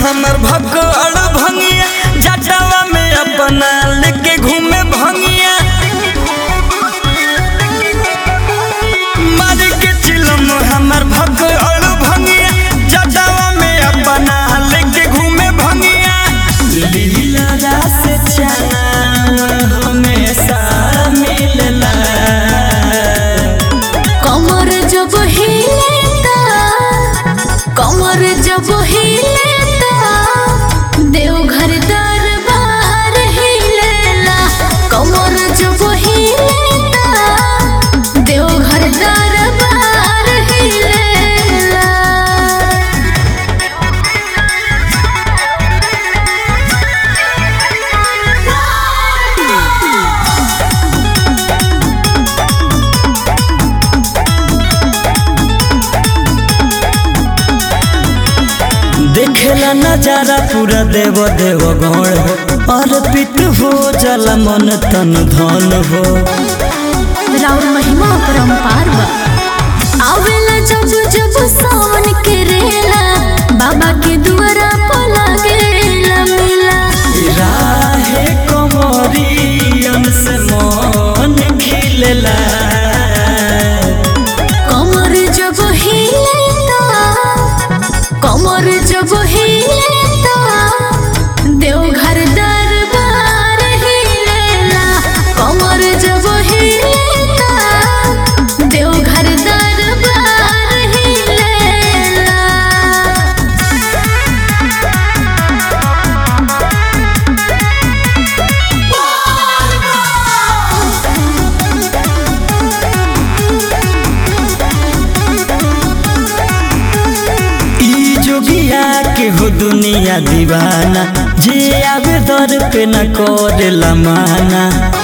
हमर भगड़ भंगिया जटावा में अपना लेके घूमे भंगिया मार के चिलम हमर भगड़ भंगिया जटावा में अपना लेके घूमे भंगिया लीला रास चना हमेशा मिलला कमर जब हिलेता कमर जब हिलेता देवघर दरबार हिलेला कमर जब हिलेता देवघर दरबार हिलेला देखेला नजारा पूरा देव देव गण हो अर्पित हो जल मन तन धन हो राउर महिमा परम्पार बा आवेला जब जब सावन के रेला बाबा के दुआरा पर लागेला मेला राहे कमरियन से मन खिलेला कमर जब हिलेता कमर जब हिलेता देवघर दरबार हिलेला कमर जब हिलेता देवघर दरबार हिलेला ई जोगिया के हो दुनिया दीवाना जे आवे दर पे न करेला माना